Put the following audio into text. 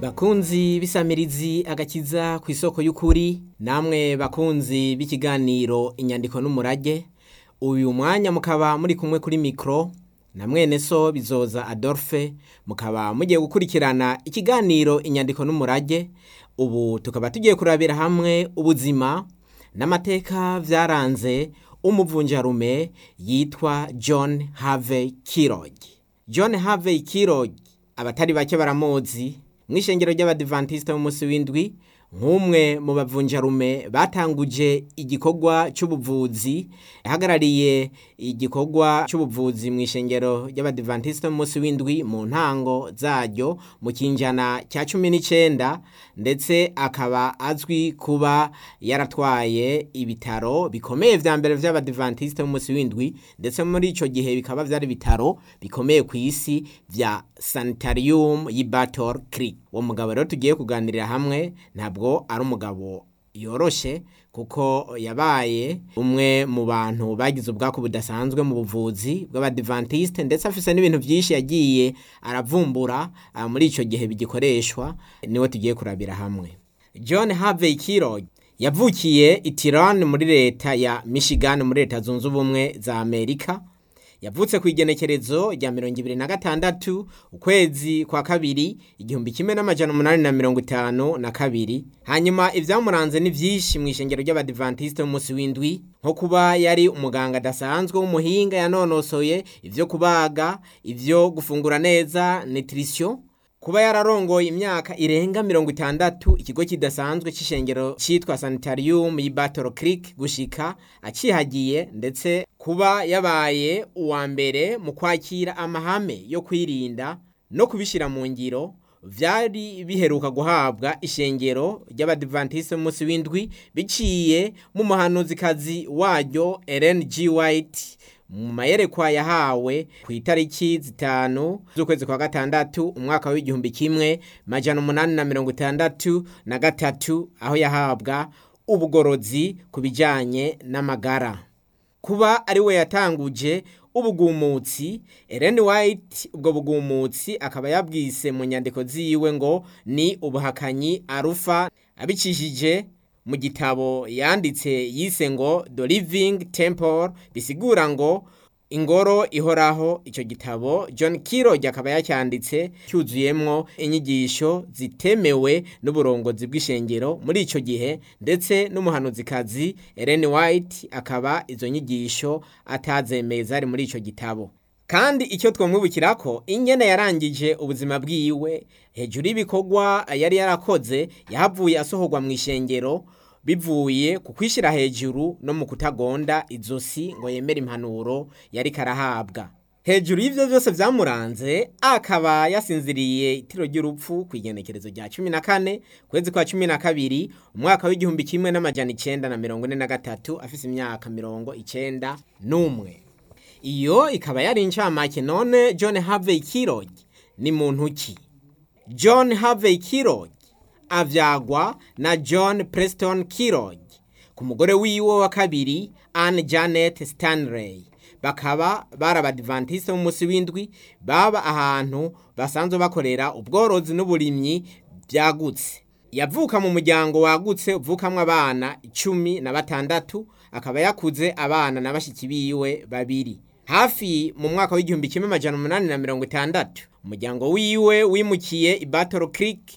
bakunzi b'isamirizi agakiza ku isoko y'ukuri namwe bakunzi b'ikiganiro inyandiko n'umurage uyu mwanya mukaba muri kumwe kuri mikoro na mwene so bizoza adolphe mukaba mugiye gukurikirana ikiganiro inyandiko n'umurage ubu tukaba tugiye kurabira hamwe ubuzima n'amateka byaranze umuvunjarume yitwa john harvey kirog john harvey kirog abatari bake baramuzi mu ishengero ry'abadivantisite b'umunsi w'indwi nk'umwe mu bavunjarume batanguje igikorwa cy'ubuvuzi yahagarariye igikorwa cy'ubuvuzi mu ishengero ry'abadivantisite b'umunsi w'indwi mu ntango zaryo mu kinjana cya cumi n'icyenda ndetse akaba azwi kuba yaratwaye ibitaro bikomeye vya mbere vy'abadivantisite b'umunsi w'indwi ndetse muri ico gihe bikaba vyari ibitaro bikomeye ku isi vya sanitarium y'i Battle Creek uwo mugabo rero tugiye kuganirira hamwe ntabwo ari umugabo yoroshe kuko yabaye umwe mu bantu bagize ubwako budasanzwe mu buvuzi bw'abadivantisite ndetse afise n'ibintu byinshi yagiye aravumbura ah, muri ico gihe bigikoreshwa niwe tugiye kurabira hamwe John Harvey Kirog yavukiye i Tirone muri leta ya Michigan muri leta zunze ubumwe za Amerika yavutse ku igenekerezo rya mirongo ibiri na gatandatu ukwezi kwa kabiri igihumbi kimwe n'amajana umunani na mirongo itanu na kabiri hanyuma ibyamuranze ni byinshi mu ishengero ry'abadivantisite b'umunsi w'indwi nko kuba yari umuganga adasanzwe w'umuhinga yanonosoye ibyo kubaga ibyo gufungura neza nutrition kuba yararongoye imyaka irenga mirongo itandatu ikigo kidasanzwe cy'ishengero cyitwa sanitarium y'i Battle Creek gushika acihagiye ndetse kuba yabaye uwa mbere mu kwakira amahame yo kwirinda no kubishyira mu ngiro vyari biheruka guhabwa ishengero ry'abadivantisite b'umunsi w'indwi biciye mu muhanuzikazi waryo Ellen G. White mu mayerekwa yahawe ku itariki zitanu z'ukwezi kwa gatandatu umwaka w'igihumbi kimwe majana umunani na mirongo itandatu na gatatu aho yahabwa ubugorozi ku bijyanye n'amagara kuba ari we yatanguje ubugumutsi Ellen White ubwo bugumutsi akaba yabwise mu nyandiko ziwe ngo ni ubuhakanyi arufa abicishije mu gitabo yanditse yise ngo The Living Temple bisigura ngo ingoro ihoraho icyo gitabo John Kirog akaba yacyanditse cyuzuyemwo inyigisho zitemewe n'uburongozi bw'ishengero muri icyo gihe ndetse n'umuhanuzikazi Ellen White akaba izo nyigisho atazemeye zari muri icyo gitabo kandi icyo twamwibukira ko ingene yarangije ubuzima bwiwe hejuru y'ibikorwa yari yarakoze yahavuye asohorwa mu ishengero bivuye ku kwishyira hejuru no mu kutagonda izosi ngo yemere impanuro yari karahabwa hejuru y'ibyo byose byamuranze akaba yasinziriye itiro ry'urupfu ku igenekerezo rya cumi na kane kwezi kwa cumi na kabiri umwaka w'igihumbi kimwe n'amajana icenda na mirongo ine na gatatu afise imyaka mirongo icenda n'umwe iyo ikaba yari incamake none john harvey kirog ni muntu ki john harvey kirog avyagwa na john preston kirog ku mugore wiwe wa kabiri anne janet stanley bakaba bari abadivantisite b'umunsi w'indwi baba ahantu basanzwe bakorera ubworozi n'uburimyi byagutse yavuka mu muryango wagutse uvukamwo abana icumi na batandatu akaba yakuze abana na bashiki biwe babiri hafi mu mwaka w'igihumbi kimwe amajana umunani na mirongo itandatu umuryango wiwe wimukiye i Battle Creek